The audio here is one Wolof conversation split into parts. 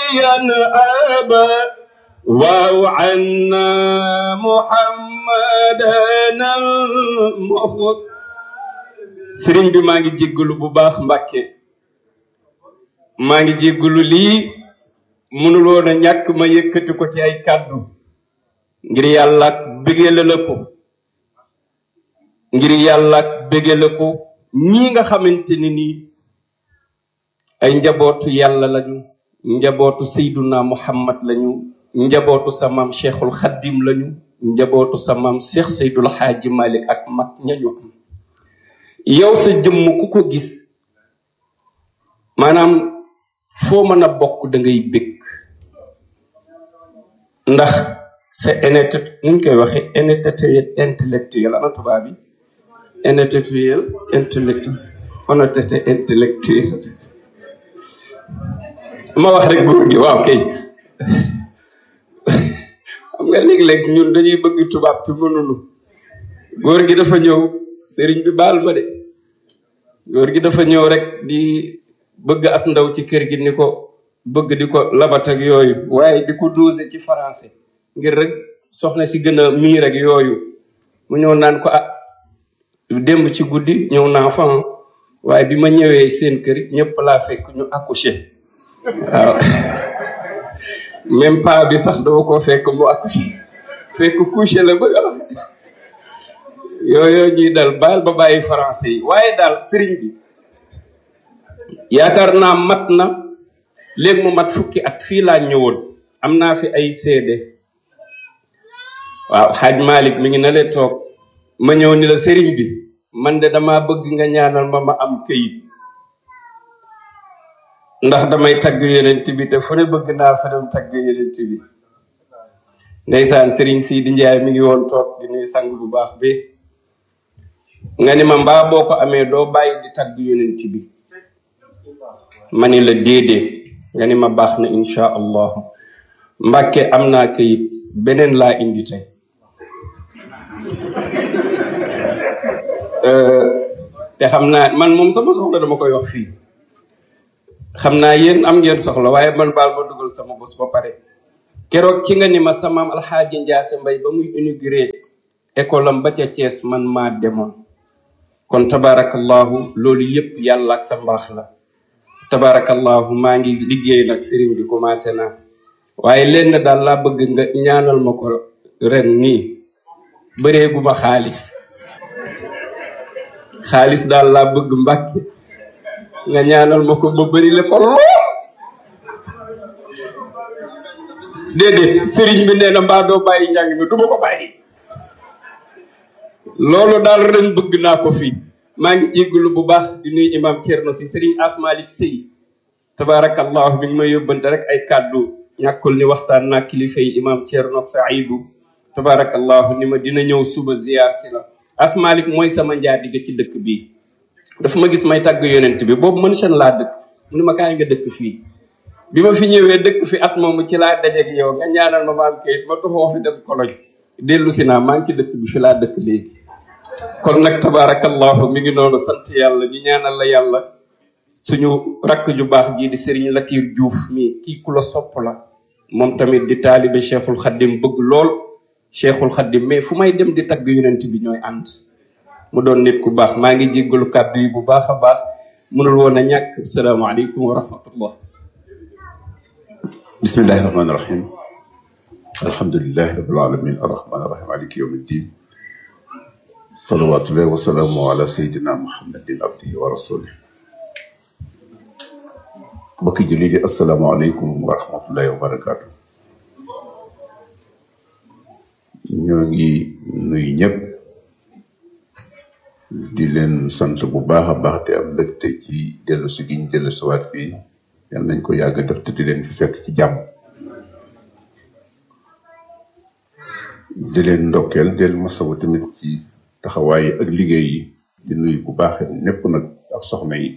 أبا واو عنا محمدا المخ sëriñ bi maa ngi jéggalu bu baax mbàkke maa ngi jéggalu lii mënul woon a ñàkk ma yëkkati ko ci ay kàddu ngir yàlla ak bégale la ko ngir yàlla ak bégale ko ñii nga xamante ni nii ay njabootu yàlla lañu njabootu seyduna muhammad lañu njabootu sa maam cheikhul xaddim lañu njabootu sa maam cheikh seydul xaaji malik ak mag ñañu am yow sa jëmm ku ko gis maanaam foo mën a bokk da ngay bég ndax sa honnêteté nuñ koy waxe honnêteté intellectuelle ana tubaab bi honnêteté intellectuelle honnêteté intellectuelle ma wax rek góor gi waaw kay xam nga léeg-léeg ñun dañuy bëgg tubaab te mënunu góor gi dafa ñëw sëriñ bi baal ma de góor gi dafa ñëw rek di bëgg as ndaw ci kër gi ni ko bëgg di ko labat ak yooyu waaye di ko dosé ci français ngir rek soxna si gën a miir ak yooyu mu ñëw naan ko ah démb ci guddi ñëw naa fa waaye bi ma ñëwee seen kër ñëpp laa fekk ñu accouché waaw même pas bi sax dama ko fekk mu accouché fekk couché la bëgg a wax yooyu ñuy dal baal ba bàyyi français yi waaye daal sëriñ bi yaakaar naa mat na léegi mu mat fukki at fii laa ñëwoon am naa fi ay seede waaw xaaj Malick mi ngi na leen toog ma ñëw ni la sëriñ bi man de dama bëgg nga ñaanal ma ma am këyit ndax damay tagg yonent bi te fu ne bëgg naa fa dem tagg yonent bi ndeysaan sëriñ Sidi Njaay mi ngi woon toog di nuy sang bu baax bi nga ni ma mbaa boo ko amee doo bàyyi di tagg yonent bi ma ni la déedéet nga ni ma baax na insha allahu mbàkke am naa këyit beneen laa indi tey te xam naa man moom sama soxla dama koy wax fii xam naa yéen am ngeen soxla waaye man baal ma dugal sama bos ba pare keroog ci nga ni ma samaam alxaaji njaase mbay ba muy inauguré école am ba ca Thiès man maa demoon kon tabarakallahu loolu yépp yàlla ak sa mbaax la tabarakallahu maa ngi liggéey nag sëriñ bi commencé naa waaye lenn daal laa bëgg nga ñaanal ma ko ren nii bëreegu ma xaalis xaalis daal laa bëgg mbàkke nga ñaanal ma ko ba bëri le ko lool déedéet sëriñ bi nee na mbaa doo bàyyi njàng mi du ma ko bàyyi loolu daal ren bëgg naa ko fii maa ngi jéggalu bu baax di nuyu imam Thierno si sëriñ Asmalik Sey tabarakallahu bi ngi may yóbbante rek ay kàddu ñàkkul ni waxtaan naa kilifa yi imam Thierno Saïdou tabarakallahu ni ma dina ñëw suba ziyaar si la Asmalik mooy sama njaatige ci dëkk bii dafa ma gis may tàgg yonent bi boobu mën seen laa dëkk mu ne ma kaay nga dëkk fii bi ma fi ñëwee dëkk fi at moomu ci laa dajeeg yow nga ñaanal ma maam kayit ma tuxoo fi dem koloñ dellu si naa maa ngi ci dëkk bi fi laa dëkk léegi kon nag tabarakallahu mi ngi noonu sant yàlla ñu ñaanal la yàlla suñu rakk ju baax jii di Serigne Latir Diouf mi kii ku la sopp la moom tamit di taalibe Cheikhul Khadim bëgg lool Cheikhul Khadim mais fu may dem di tagg yonent bi ñooy ànd mu doon nit ku baax maa ngi jéggalu kàddu yi bu baax a baax mënul woon a ñàkk asalaamaaleykum wa rahmatullah bismillahi rahmaani rahim alhamdulilahi rabbil alamin arrahmaani rahim maliki yawmi ddin salawatullahi wasalaamu ala sayidina muhammadin abdihi wa rasulih mbokki julli di asalaamaaleykum wa rahmatullahi wa barakatu ñoo ngi nuyu ñëpp di leen sant bu baax a baax te am mbégte ci dellu si giñ dellu siwaat fii yal nañ ko yàgg def te di leen fi fekk ci jàmm di leen ndokkeel del masawu tamit ci taxawaay ak liggéey yi di nuyu bu baax ñëpp nag ak soxna yi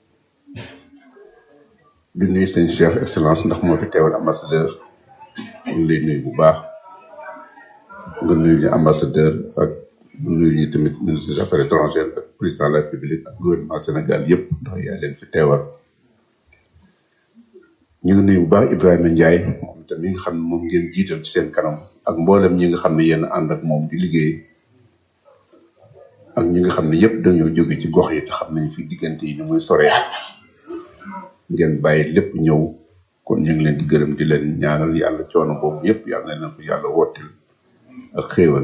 di nuyu seen chef excellence ndax moo fi teewal ambassadeur ñu ngi lay nuyu bu baax nga nuyu ñu ambassadeur ak nuyu ñu tamit ministre des affaires étrangères ak président de la république ak gouvernement Sénégal yëpp ndax yaa leen fi teewal ñu ngi nuyu bu baax Ibrahima Ndiaye moom itam mi nga xam ne moom ngeen jiital ci seen kanam ak mboolem ñi nga xam ne yéen ànd ak moom di liggéey ak ñi nga xam ne yëpp dañoo jóge ci gox yi te xam nañ fi diggante yi ni muy soree ngeen bàyyi lépp ñëw kon ñu ngi leen di gërëm di leen ñaanal yàlla coono boobu yëpp yàlla na leen ko yàlla wottil ak xéewal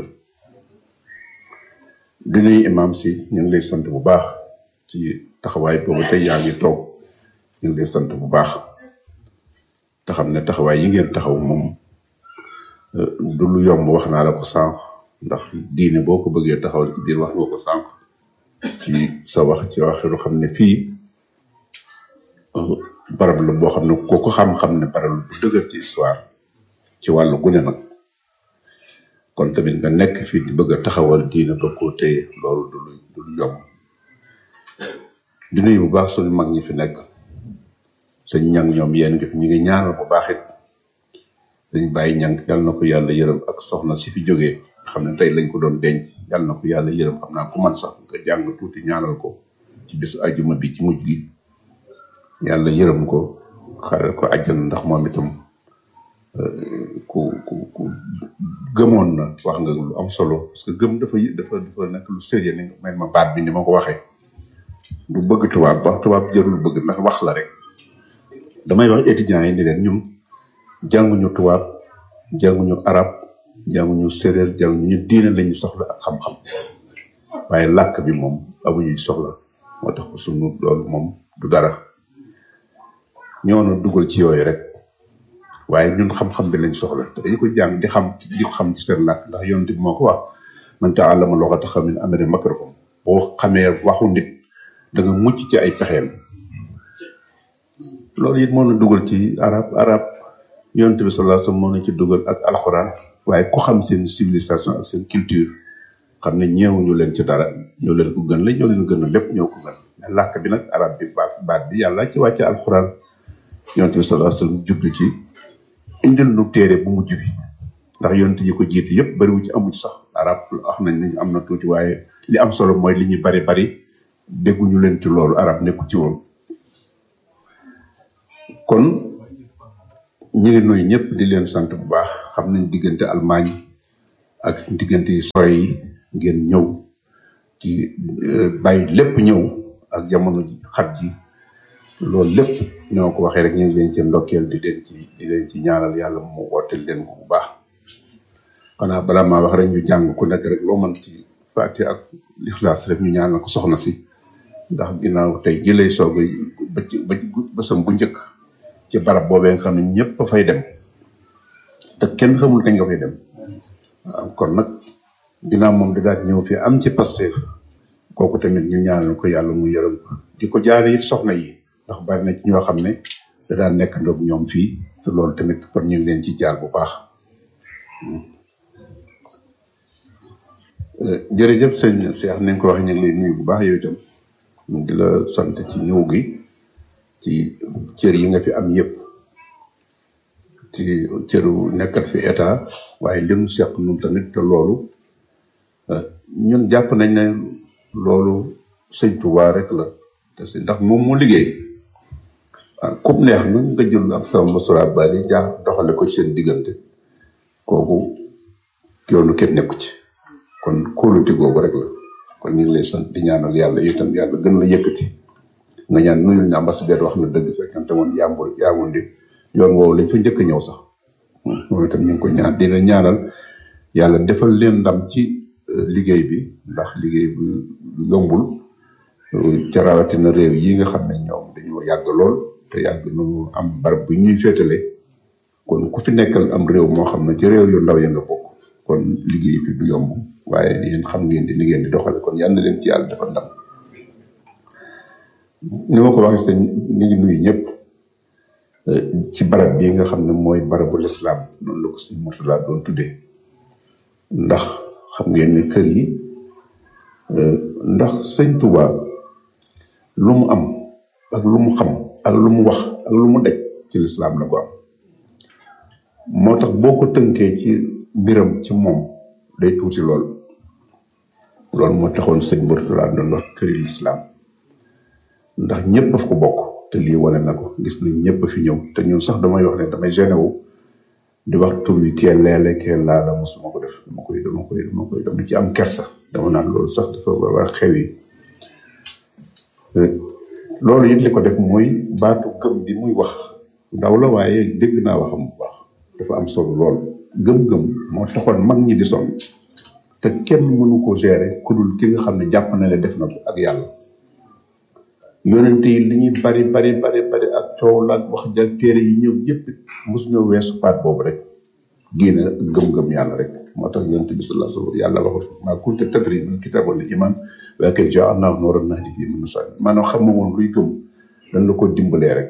di nuyu imam si ñu ngi lay sant bu baax ci taxawaay boobu tey yaa ngi toog ñu ngi lay sant bu baax te xam ne taxawaay yi ngeen taxaw moom du lu yomb wax naa la ko sànq ndax diine boo ko bëggee taxawal ci biir wax nga ko sànq ci sa wax ci waxiru xam ne fii barab la boo xam ne koo ko xam-xam ne barab bu dëgër ci histoire ci wàllu gune nag kon tamit nga nekk fii di bëgg a taxawal diine ba koo téye loolu du lu du lu yomb di nuyu bu baax suñu mag ñi fi nekk sëñ ñang ñoom yéen ngi fi ñu ngi ñaanal bu baax it dañ bàyyi ñang yàlla na ko yàlla yërëm ak soxna si fi jógee xam ne tey lañ ko doon denc yàlla na ko yàlla yërëm xam naa ku man sax nga jàng tuuti ñaanal ko ci bisu ajuma bi ci mujj gi yàlla yërëm ko xaral ko àjjana ndax moom itam ku ku ku gëmoon na wax nga lu am solo parce que gëm dafa dafa dafa nekk lu sérieux ni may ma baat bi ni ma ko waxee du bëgg tubaab wax tubaab jarul bëgg ndax wax la rek damay wax étudiants yi ni leen ñun jànguñu tubaab jànguñu arab jànguñu séréer jànguñu diine lañu soxla ak xam-xam waaye làkk bi moom amuñuy soxla moo tax ko sunu loolu moom du dara ñoo dugal ci yooyu rek waaye ñun xam-xam bi lañ soxla te dañu ko jàng di xam di ko xam ci seen làkk ndax yonent bi moo ko wax man ta'allama lughata qawmin amana makrahum boo xamee waxu nit da nga mucc ci ay pexeem loolu it moo na dugal ci arab arab yonent bi sallallahu alayhi wasallam moo na ci dugal ak alxuraan waaye ku xam seen civilisation ak seen culture xam ne ñeewuñu leen ci dara ñoo leen ko gën la ñoo leen gën a lépp ñoo ko gën mais làkk bi nag arab bi baat baat bi yàlla ci wàcce alxuraan yonent bi sallallahu alayhi wasallam jublu ci indil nu téere bu mujj bi ndax yonent yi ko jiitu yëpp bariwu ci amu ci sax arab wax nañ ne am na tuuti waaye li am solo mooy li ñu bari bari dégguñu leen ci loolu arab nekku ci woon kon ñu ngi nuyu ñëpp di leen sant bu baax xam nañ diggante Allemagne ak diggante yu sore yi ngeen ñëw ci bàyyi lépp ñëw ak jamono ji xat ji loolu lépp ñoo ko waxee rek ñu ngi leen ci ndokkeel di leen ci di leen ci ñaanal yàlla mu wooteel leen ko bu baax xanaa balaa maa wax rek ñu jàng ku nekk rek loo mën ci fàtte ak lixlaas rek ñu ñaanal ko soxna si ndax ginnaaw tey ji lay soog ba ci ba ci bësam bu njëkk ci barab boobee nga xam ne ñëpp a fay dem te kenn xamul kañ nga fay dem waaw kon nag ginnaaw moom di daal ñëw fii am ci Pastef kooku tamit ñu ñaanal ko yàlla mu yërëm ko di ko jaare it soxna yi ndax bari na ci ñoo xam ne da daan nekk ndoog ñoom fii te loolu tamit kon ñu ngi leen ci jaar bu baax jërëjëf sëñ Cheikh ni nga ko waxee ñu ngi lay nuyu bu baax yow itam di la sant ci ñëw gi ci cër yi nga fi am yëpp ci cëru nekkat fi état waaye li mu seq nun tamit te loolu ñun jàpp nañ ne loolu sëñ Tuubaa rek la te si ndax moom moo liggéey ah comme neex na nga jël ab sama mosura bali jaa doxale ko ci seen diggante kooku yoonu kenn nekku ci kon kóolute googu rek la kon ñu ngi lay sant di ñaanal yàlla itam yàlla gën la yëkkati nga ñaan nuyul ne ambassadeur wax na dëgg fekkante woon yàmbul yaamul di yoon woowu lañ fa njëkk a ñëw sax moom itam ñu ngi ko ñaan dina ñaanal yàlla defal leen ndam ci liggéey bi ndax liggéey bi yombul ca rawatina réew yi nga xam ne ñoom dañoo yàgg lool te yàgg nu am barab bu ñuy féetale kon ku fi nekkal am réew moo xam ne ci réew yu ndaw ya nga bokk kon liggéey bi du yomb waaye yéen xam ngeen di li ngeen di doxale kon yal na leen ci yàlla defal ndam ni ma ko waxee sëñ ñu ngi nuyu ñëpp ci barab bii nga xam ne mooy barabu lislaam noonu la ko sëñ Murtala doon tuddee ndax xam ngeen ne kër yi ndax sëñ Touba lu mu am ak lu mu xam ak lu mu wax ak lu mu daj ci lislaam la ko am moo tax boo ko tënkee ci mbiram ci moom day tuuti lool loolu moo taxoon sëñ Murtala doon wax këri lislaam ndax ñëpp daf ko bokk te te lii wane na ko gis nañ ñëpp fi ñëw te ñun sax damay wax ne damay gêné wu di wax tur yi kee leele kee laala mosuma ko def dama koy dama koy dama koy dama ci am kersa dama naan loolu sax dafa war a xew yi loolu it li ko def mooy baatu gëm bi muy wax ndaw la waaye dégg naa waxam bu baax dafa am solo lool gëm-gëm moo taxoon mag ñi di sonn te kenn mënu ko gérer ku dul ki nga xam ne jàpp na ne def na ko ak yàlla yonente yi li ñuy bari bari bari bari ak coow la ak wax ja téere yi ñëw yëpp mos ñoo weesu paat boobu rek diine gëm-gëm yàlla rek moo tax yonente bi sallallahu alayhi wa sallam yàlla waxut maa kunta tadri mal kitaab wal iman walakin ja'alnaahu nuuran nahdi bihi man nashaa maanaam xam nga woon luy gëm dañ la ko dimbalee rek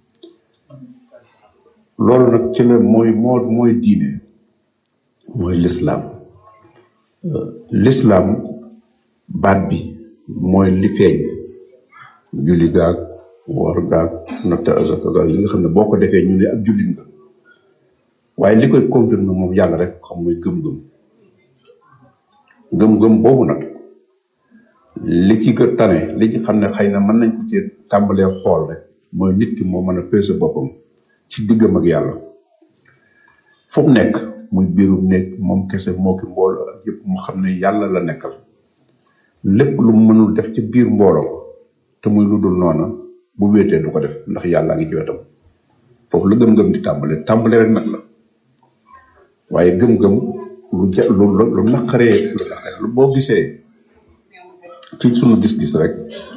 loolu nag ci la mooy moo mooy diine mooy lislaam lislaam baat bi mooy li feeñ julli gaag woor gaag natta azaka gaag li nga xam ne boo ko defee ñu ne ak jullit nga waaye li koy confirmer moom yàlla rek xam mooy gëm-gëm gëm-gëm boobu nag li ci gën tane li ci xam ne xëy na mën nañ ko ci tàmbalee xool rek mooy nit ki moo mën a peese boppam ci diggam ak yàlla fu mu nekk muy biirum nekk moom kese moo ki mbooloo ak yëpp mu xam ne yàlla la nekkal lépp lu mu mënul def ci biir mbooloo te muy lu dul noona bu wéetee du ko def ndax yàllaa ngi ci wetam foofu la gëm-gëm di tàmbale tàmbale rek nag la waaye gëm-gëm lu ja lu lu naqaree lu naqaree lu boo gisee ci sunu gis-gis rek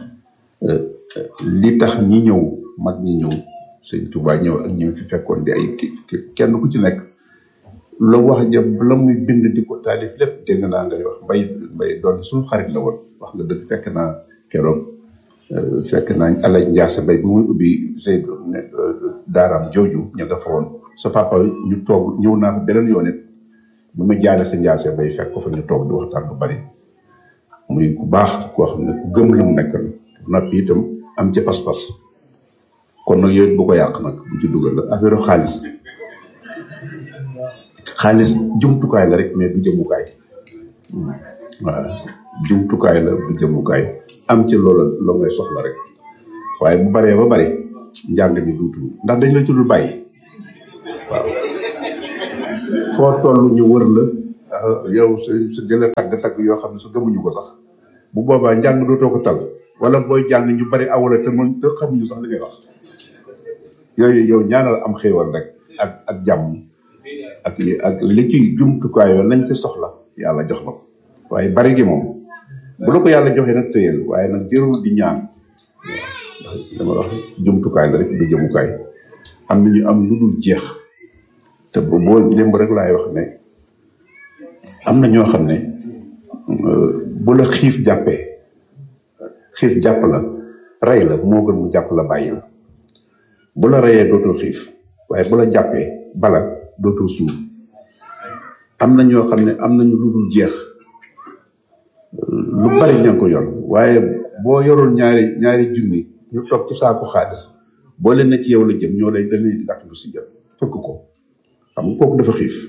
li tax ñi ñëw mag ñi ñëw sëñ Tuubaa ñëw ak ñi fi fekkoon di ay kenn ku ci nekk la wax ja la muy bind di ko taalif lépp dégg naa ngay wax mbay mbay doon suñu xarit la woon wax nga dëgg fekk naa keroog fekk naa alaj njaase mbay bi muy ubbi Seydou daaraam jooju ña nga fa woon sa papa ñu toog ñëw naa fa beneen yoon it bi ma jaale sa njaase mbay fekk ko fa ñu toog di waxtaan bu bari muy ku baax koo xam ne ku gëm lu mu nekk noppi itam am ci pas-pas kon nag yooyu bu ko yàq nag bu ci dugal la affaire xaalis xaalis jumtukaay la rek mais du jëmukaay waaw jumtukaay la du jëmukaay am ci loola loo ngay soxla rek waaye bu baree ba bari njàng mi duutu ndax dañ la ci dul bàyyi waaw foo toll ñu wër la yow sa sa jëla tagg-tagg yoo xam ne sa gëmuñu ko sax bu boobaa njàng dootoo ko tal wala booy jàng ñu bari awala te mën te xamuñu sax li ngay wax yooyu yow ñaanal am xéewal rek ak ak jàmm ak li ak li ci jumtukaay yoo lañ ci soxla yàlla jox la ko waaye bari gi moom bu la ko yàlla joxee nag tëyel waaye nag jërul di ñaan waaw dama wax jumtukaay la rek du jëmukaay am na ñu am lu dul jeex te bu boo démb rek laay wax ne am na ñoo xam ne bu la xiif jàppee xiif jàpp la rey la moo gën mu jàpp la bàyyi la bu la reyee dootoo xiif waaye bu la jàppee bala dootoo suur am na ñoo xam ne am nañu lu dul jeex lu bari ña ko yor waaye boo yoroon ñaari ñaari junni ñu toog ci saako xaalis boo leen ne ci yow la jëm ñoo lay dañuy gàtt lu si jëm fëkk ko xam nga kooku dafa xiif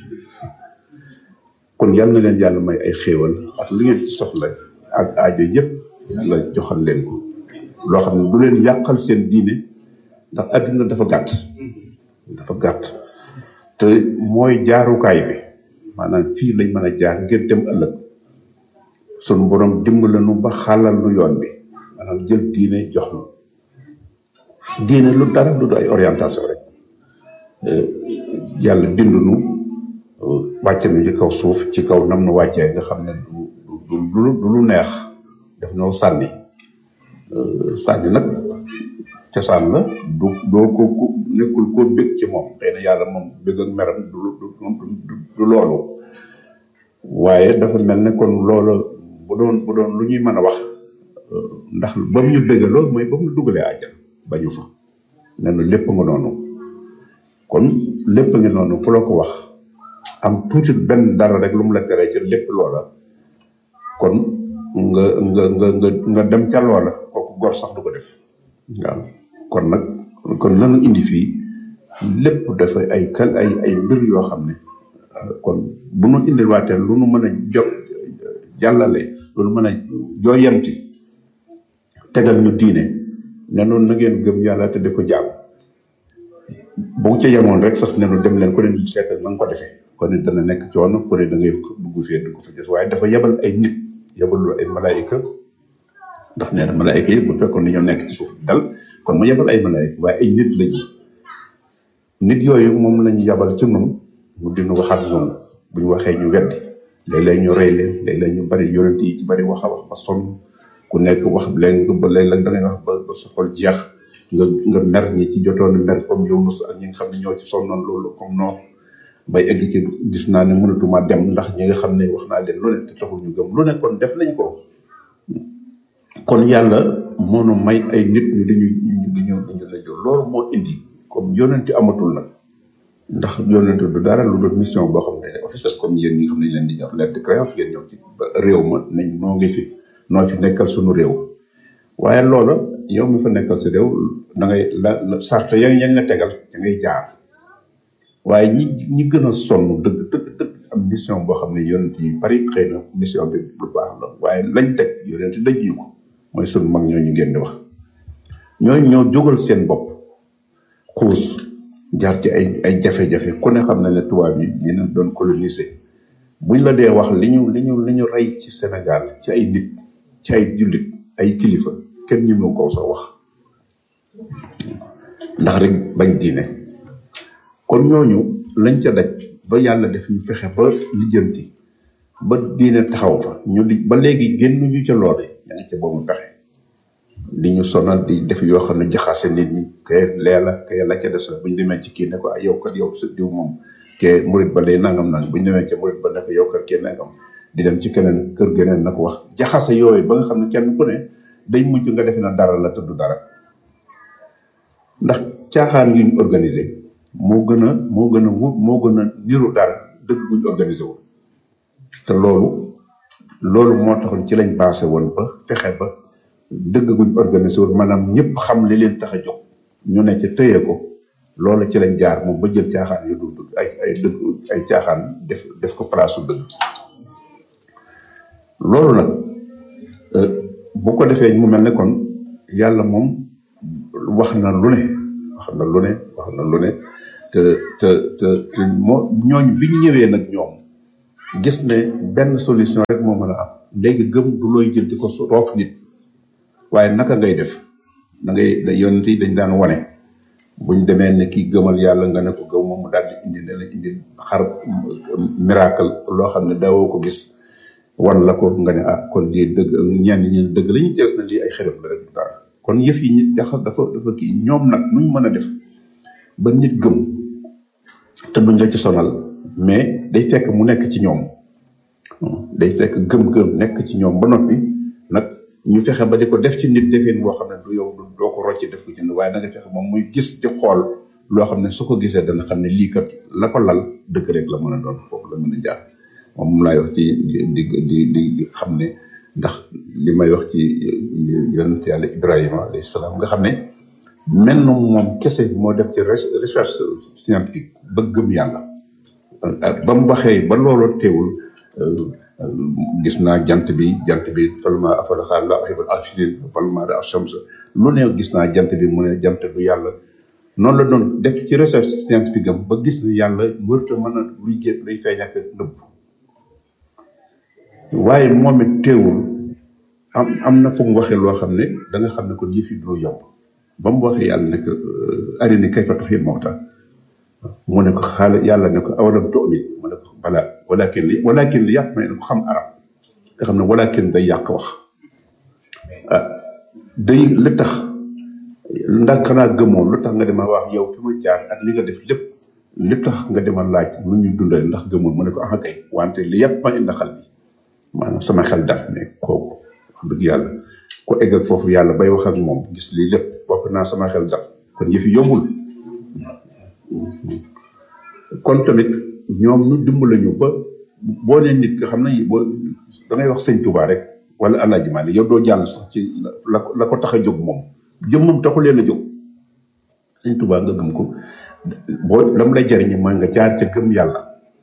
kon yal na leen yàlla may ay xéewal ak li ngeen ci soxla ak aajo yëpp yàlla joxal leen ko loo xam ne du leen yàqal seen diine ndax adduna dafa gàtt dafa gàtt te mooy jaarukaay bi maanaam fii lañ mën a jaar ngir dem ëllëg sunu borom dimbali nu ba xàllal nu yoon bi maanaam jël diine jox nu diine lu dara lu du ay orientation rek yàlla bind nu wàcce nu ci kaw suuf ci kaw nam nu wàccee nga xam ne du du du du lu neex def noo sànni sànni nag cosaan la du doo ko ku nekkul koo bég ci moom xëy na yàlla moom bég ak meram du du du loolu waaye dafa mel ne kon loola bu doon bu doon lu ñuy mën a wax ndax ba mu ñu bégaloo mooy ba mu ñu dugalee àjjana bañu fa ne nu lépp nga noonu kon lépp nga noonu ku la ko wax am tuuti benn dara rek lu mu la teree ci lépp loola kon nga nga nga nga nga dem ca loola kooku gor sax du ko def waaw kon nag kon lanu indi fii lépp dafa ay kal ay ay mbir yoo xam ne kon bu nu indil waatee lu nu mën a jo jàllale lu nu mën a jooyanti tegal ñu diine ne noonu na ngeen gëm yàlla te di ko jaam boo ca yemoon rek sax ne nu dem leen ku ne seetal na nga ko defee kon ne dana nekk coono ku ne da ngay dugg fee dugg fa des waaye dafa yebal ay nit yebalul ay malaayika ndax nee na malaayika yi bu fekkoon dañoo nekk ci suuf dal kon mu yebal ay malaayika waaye ay nit lañu nit yooyu moom lañu yabal ci nun mu dinu wax ak ñoom bu ñu waxee ñu weddi léeg-léeg ñu rey leen léeg-léeg ñu bari yonent yi ci bari wax a wax ba sonn ku nekk wax leen ba léeg-léeg da ngay wax ba ba sa xol jeex nga nga mer ñi ci jotoon mer comme Yunus ak ñi nga xam ne ñoo ci sonnoon loolu comme noonu bay egg ci gis naa ne mënatuma dem ndax ñi nga xam ne wax naa leen lu ne te taxul ñu gëm lu ne kon def nañ ko kon yàlla moo nu may ay nit ñu dañu ñu dañu dañu la jël loolu moo indi comme yonenti amatul nag ndax yonenti du dara lu doon mission boo xam ne officiel comme yéen ñi nga xam ne leen di jox lettre de créance ngeen ñëw ci réew ma nañ noo ngi fi noo fi nekkal suñu réew waaye loola yow mi fa nekkal sa réew da ngay la sart ya yañ la tegal da ngay jaar waaye ñi ñi gën a sonn dëgg dëgg dëgg am mission boo xam ne yonent yi bari xëy na mission bi lu baax la waaye lañ teg yonent daj ñu ko mooy sunu mag ñooñu ngeen di wax ñooñu ñoo jógal seen bopp xuus jaar ci ay ay jafe-jafe ku ne xam na ne tubaab yi dina doon coloniser buñ la dee wax li ñu li ñu li ñu rey ci Sénégal ci ay nit ci ay jullit ay kilifa kenn ñemewu ko sa wax ndax rek bañ diine kon ñooñu lañ ca daj ba yàlla def ñu fexe ba lijjanti ba diine taxaw fa ñu di ba léegi génn ñu ca loole ña ngi ca boobu pexe di ñu sonal di def yoo xam ne jaxase nit ñi kay leela kay la ca des la bu ñu demee ci kii ne ko ah yow kat yow sa diw moom ke murit ba day nangam nang bu ñu demee ca murit ba ne ko yow kat kii nangam di dem ci keneen kër geneen na ko wax jaxase yooyu ba nga xam ne kenn ku ne day mujj nga defe na dara la tudd dara ndax caaxaan yuñ organisé moo gën a moo gën a wut moo gën a niru dara dëgg buñ organisé wul te loolu loolu moo taxoon ci lañ passé woon ba fexe ba dëgg guñ organisé wul maanaam ñëpp xam li leen tax a jóg ñu ne ca tëye ko loolu ci lañ jaar moom ba jël caaxaan yu dul ay ay dëgg ay caaxaan def def ko place su dëgg loolu nag bu ko defee mu mel ne kon yàlla moom wax na lu ne wax na lu ne wax na lu ne te te te te moo ñooñ biñ ñëwee nag ñoom gis ne benn solution rek moo mën a am léegi gëm du looy jël di ko roof nit waaye naka ngay def da ngay da yonent yi dañ daan wane buñ demee ne kii gëmal yàlla nga ne ko gëm moom mu daal di indi ne la indi xar miracle loo xam ne daawoo ko gis wan la ko nga ne ah kon lii dëgg ñenn ñi dëgg la ñu jël na lii ay xeref la rek dara kon yëf yi ñi dafa dafa dafa kii ñoom nag nuñ mën a def ba nit gëm te duñ la ci sonal mais day fekk mu nekk ci ñoom day fekk gëm-gëm nekk ci ñoom ba noppi nag ñu fexe ba di ko def ci nit defeen boo xam ne du yow doo ko rocc def ko ci nit waaye da nga fexe moom muy gis di xool loo xam ne su ko gisee dana xam ne lii kat la ko lal dëgg rek la mën a doon foofu la mën a jaar moom moom laay wax ci di di di di xam ne ndax li may wax ci yonent yàlla Ibrahima alayhi salaam nga xam ne mel na moom kese moo def ci recherche scientifique ba gëm yàlla ba mu waxee ba loolu teewul gis naa jant bi jant bi falma afala xaal la ahibal afilin falma da ashams lu ne gis naa jant bi mu ne jant du yàlla noonu la doon def ci recherche scientifique am ba gis ne yàlla wërta mën a luy gén luy feeñ ak nëbb waaye moom it teewul am am na fu mu waxee loo xam ne da nga xam ne kon yëf yi du yomb ba mu waxee yàlla ne ko arini kayfa tuhyil mawta mu ne ko xaala yàlla ne ko awalam tu'min mu ne ko balaa walakin li walakin li yàq ma ne ko xam arab nga xam ne walakin day yàq wax ah day li tax ndax xanaa gëmoo lu tax nga dema wax yow fi ma jaar ak li nga def lépp li tax nga dema laaj nu ñuy dundale ndax gëmoon mu ne ko ah kay wante li yàq ma indi xal bi maanaam sama xel dal ne kooku wax dëgg yàlla ko egg ak foofu yàlla bay wax ak moom gis lii lépp bokk naa sama xel dal kon yëfi yombul kon tamit ñoom ñu dimbali ñu ba boo nee nit nga xam ne boo da ngay wax sëñ Touba rek wala Alaaji Maalik yow doo jàll sax ci la la ko tax a jóg moom jëmmam taxu leen a jóg sëñ Touba nga gëm ko boo lam lay jariñe mooy nga jaar ca gëm yàlla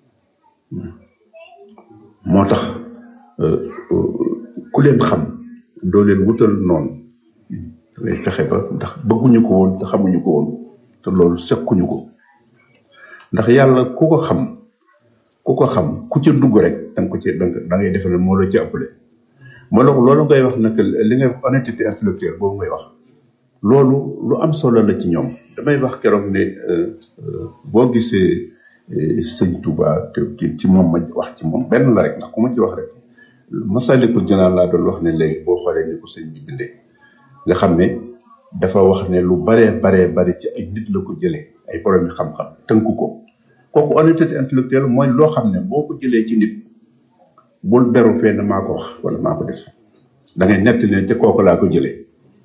moo tax ku leen xam doo leen wutal noonu ngay fexe ba ndax bëgguñu ko woon te xamuñu ko woon te loolu sekkuñu ko ndax yàlla ku ko xam ku ko xam ku ca dugg rek da nga ko ci da ngay defe ne moo la ci ëppale moo la loolu ngay wax nag li ngay honnêteté intellectuelle boobu ngay wax loolu lu am solo la ci ñoom damay wax keroog ne boo gisee sëñ Touba te ci moom ma wax ci moom benn la rek ndax ku ma ci wax rek Masalikul Jinaan laa doon wax ne léegi boo xoolee ni ko sëñ bi bindee nga xam ne dafa wax ne lu baree baree bari ci ay nit la ko jëlee ay borom yi xam-xam tënku ko kooku honnêteté intellectuelle mooy loo xam ne boo ko jëlee ci nit bul beru fenn maa ko wax wala maa ko def da ngay nett ne ca kooku laa ko jëlee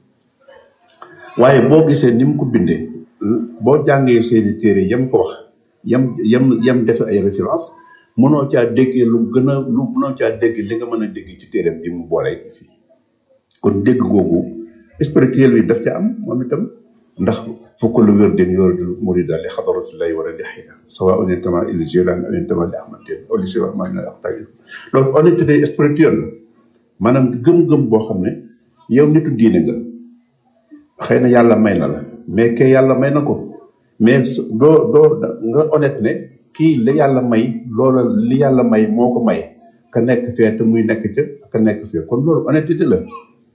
waaye boo gisee ni mu ko bindee boo jàngee seeni téere yam ko wax yam yam yam def ay référence mënoo caa déggee lu gën a lu mënoo caa dégg li nga mën a dégg ci téereem bi mu boolee fii kon dégg googu spirituel bi daf ca am moom itam ndax fukk lu wér den yoru murida li xadaratullahi war a di xëy sawa on intama il jilan on intama li ahmad ten oli si wax maa ngi wax tagi loolu honnêteté spirituelle la maanaam gëm-gëm boo xam ne yow nitu diine nga xëy na yàlla may na la mais ke yàlla may na ko mais doo doo nga honnête ne kii li yàlla may loola li yàlla may moo ko may ka nekk fee te muy nekk ca ka nekk fee kon loolu honnêteté la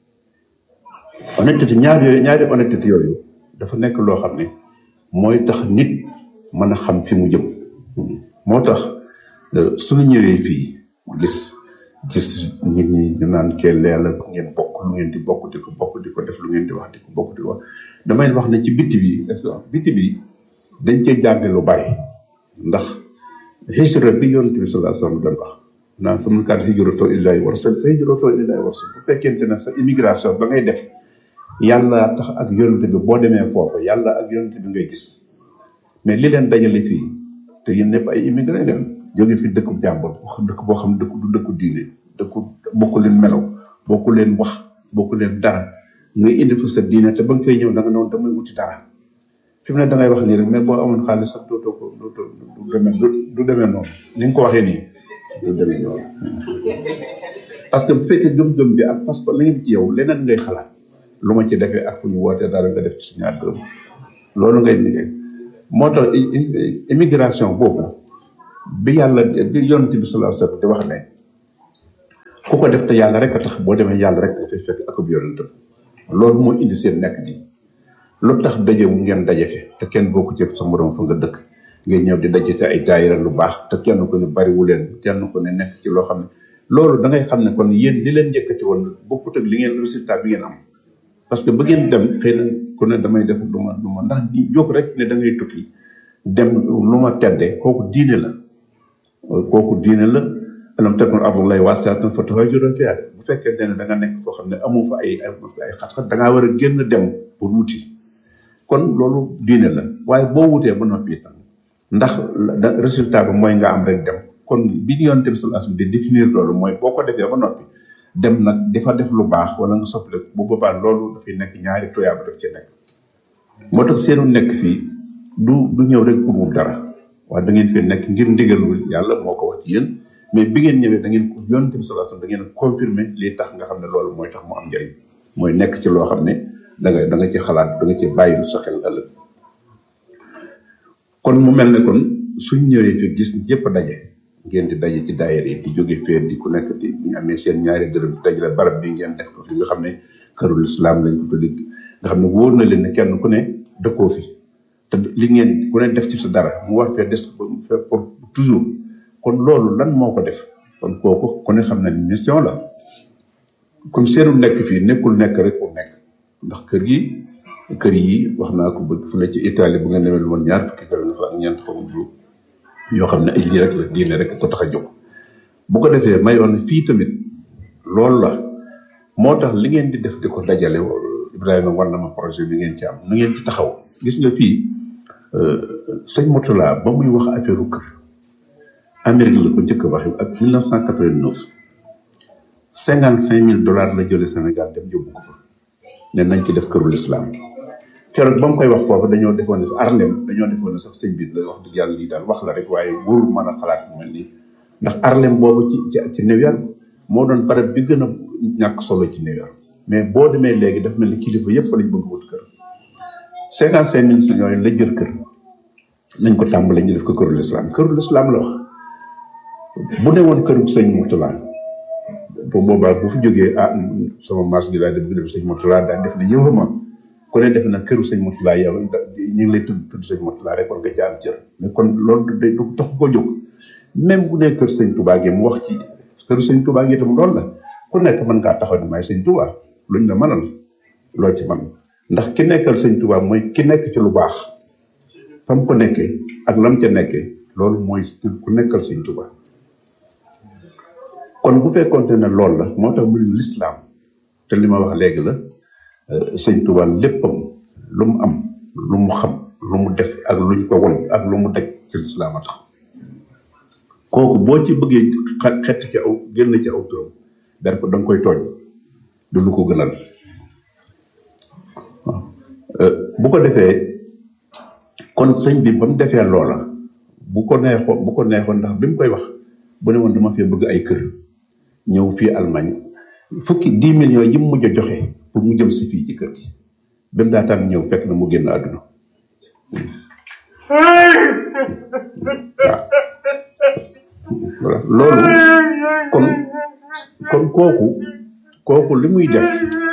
honnêteté ñaar yooyu ñaari honnêteté yooyu dafa nekk loo xam ne mooy tax nit mën a xam fi mu jëm moo tax suñu ñëwee fii gis gis nit ñi ñu naan kee leer la ngeen bokk lu ngeen di bokk di ko bokk di ko def lu ngeen di wax di ko bokk di ko wax damay wax ne ci bitti bi bitti bi dañ cee jàng lu bari ndax hijra bi yonent bi sallallahu alayhi wasallam doon wax naan fa mun kaan hijratoo illaahi wa rasul fa hijratoo illaahi wa rasul bu fekkente ne sa immigration ba ngay def yàlla tax ak yonent bi boo demee foofu yàlla ak yonent bi ngay gis mais li leen dajale fii te yéen ñëpp ay immigré ngeen jóge fi dëkku jàmbur dëkk boo xam dëkk du dëkku diine dëkku bokku leen melaw bokku leen wax bokku leen dara ngay indi fa sa diine te ba nga fay ñëw da nga noonu damay wuti dara fi mu ne da ngay wax nii rek mais boo amoon xaalis sax dootoo ko dootoo du demee du demee noonu ni nga ko waxee nii du demee noonu parce que bu fekkee gëm-gëm bi ak parce que la ngeen ci yow leneen ngay xalaat lu ma ci defee ak fu ñu wootee dara nga def ci si ñaar dërëm loolu ngay liggéey moo tax immigration boobu bi yàlla bi yonent bi sallallahu alayhi wasallam di wax ne ku ko def te yàlla rek a tax boo demee yàlla rek dafay fekk ak ab yonentam loolu moo indi seen nekk gi lu tax daje wu ngeen daje fi te kenn bokku ci sa morom fa nga dëkk ngeen ñëw di daje ci ay daayira lu baax te kenn ko ne bariwu leen kenn ko ne nekk ci loo xam ne loolu da ngay xam ne kon yéen li leen njëkkati woon bokkut ak li ngeen résultat bi ngeen am parce que ba ngeen dem xëy na ku ne damay def lu ma lu ma ndax di jóg rek ne da ngay tukki dem lu ma tedde kooku diine la kooku diine la alam takun ardullahi wasi'atan fatuhajiru fiha bu fekkee ne da nga nekk foo xam ne amoo fa ay ay xat-xat da ngaa war a génn dem pour wuti kon loolu diine la waaye boo wutee ba noppi itam ndax résultat bi mooy nga am rek dem kon bi ñu yoon tamit sallallahu di définir loolu mooy boo ko defee ba noppi dem nag dafa def lu baax wala nga soppale bu boobaa loolu dafay nekk ñaari toyaaba daf ci nekk moo tax seenu nekk fii du du ñëw rek pour wut dara waaye da ngeen fee nekk ngir ndigalul yàlla moo ko wax ci yéen mais bi ngeen ñëwee da ngeen ko yonent bi sallallahu alayhi wasallam da ngeen confirmer lii tax nga xam ne loolu mooy tax mu am njëriñ mooy nekk ci loo xam ne da nga da nga ci xalaat da nga ci bàyyi lu sa xel ëllëg kon mu mel ne kon suñ ñëwee fi gis yépp daje ngeen di daje ci daayira yi di jóge fee di ku nekk di ñu amee seen ñaari dërëm di dajale barab bi ngeen def ko fi nga xam ne kërul islam lañ ko tuddi nga xam ne wóor na leen ne kenn ku ne dëkkoo fi te li ngeen ku ne def ci sa dara mu war fee des pour toujours kon loolu lan moo ko def kon kooku ku ne xam ne mission la comme seenu nekk fii nekkul nekk rek pour nekk ndax kër gi kër yi wax naa ko ba fu ne ci Italie bu ngeen demee lu woon ñaar fukki kër nga fa ak ñeent xaw ma yoo xam ne ay lii rek la diine rek ko tax a jóg bu ko defee mayoon na fii tamit loolu la moo tax li ngeen di def di ko dajale Ibrahima war na ma projet bi ngeen ci am nu ngeen ci taxaw gis nga fii sëñ Moutala ba muy wax affaire kër Amérique la ko njëkk a waxee ak 1989 cinquante cinq mille dollars la jëlee Sénégal dem yóbbu ko fa ne nañ ci def këru l'islam keroog ba mu koy wax foofu dañoo defoon ne Harlem dañoo defoon ne sax sëñ bi la wax dëgg yàlla lii daal wax la rek waaye wóorul mën a xalaat bu mel nii ndax Harlem boobu ci ci ci New York moo doon barab bi gën a ñàkk solo ci New York mais boo demee léegi daf mel ni kilifa yëpp fa lañ bëgg wut kër cinquante cinq mille yooyu la jël kër nañ ko tàmbalee ñu def ko këru lislaam këru lislaam la wax bu ne woon këru sëñ Mourtala bu boobaa bu fi jógee ah sama maas gi daal di bëgg def sëñ Mourtala daal def na yëwama ku ne def na këru sëñ Mourtala yow ñu ngi lay tudd tudd sëñ Mourtala rek kon nga ci am cër mais kon loolu day du tax ko jóg même bu dee kër sëñ Touba gi mu wax ci këru sëñ Touba gi itam loolu la ku nekk mën ngaa taxaw ni may sëñ Touba luñ la mënal loo ci man ndax ki nekkal sëñ Touba mooy ki nekk ci lu baax fa mu ko nekkee ak lam ca nekkee loolu mooy ku nekkal sëñ Touba kon bu fekkonte ne loolu la moo tax mu ne lislaam te li ma wax léegi la sëñ Touba léppam lu mu am lu mu xam lu mu def ak luñ ko won ak lu mu daj ci lislaam a tax kooku boo ci bëggee xett ci aw génn ci aw turam der ko da nga koy tooñ du lu ko gënal bu ko defee kon sëñ bi ba mu defee loola bu ko neexoon bu ko neexoon ndax bi mu koy wax bu ne woon dama fee bëgg ay kër ñëw fii Allemagne fukki dix millions yi mu mujj a joxe pour mu jëm si fii ci kër gi ba mu daataan ñëw fekk na mu génn àdduna waaw loolu kon kon kooku kooku li muy def